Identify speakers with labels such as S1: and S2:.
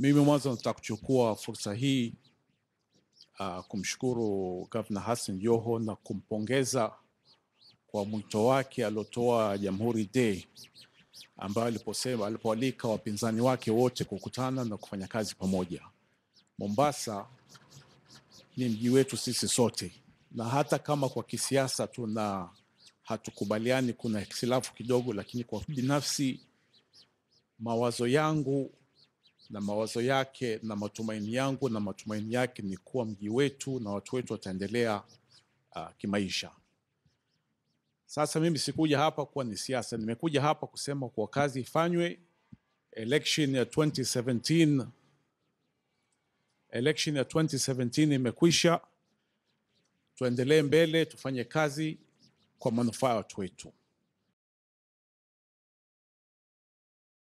S1: Mimi mwanzo nataka kuchukua fursa hii uh, kumshukuru Gavana Hassan Joho na kumpongeza kwa mwito wake aliotoa Jamhuri Day ambayo aliposema alipoalika wapinzani wake wote kukutana na kufanya kazi pamoja. Mombasa ni mji wetu sisi sote, na hata kama kwa kisiasa tuna hatukubaliani, kuna hitilafu kidogo, lakini kwa binafsi mawazo yangu na mawazo yake na matumaini yangu na matumaini yake ni kuwa mji wetu na watu wetu wataendelea uh, kimaisha. Sasa mimi sikuja hapa kuwa ni siasa, nimekuja hapa kusema kuwa kazi ifanywe. Election ya 2017 election ya 2017 imekwisha, tuendelee mbele, tufanye kazi kwa manufaa ya watu wetu.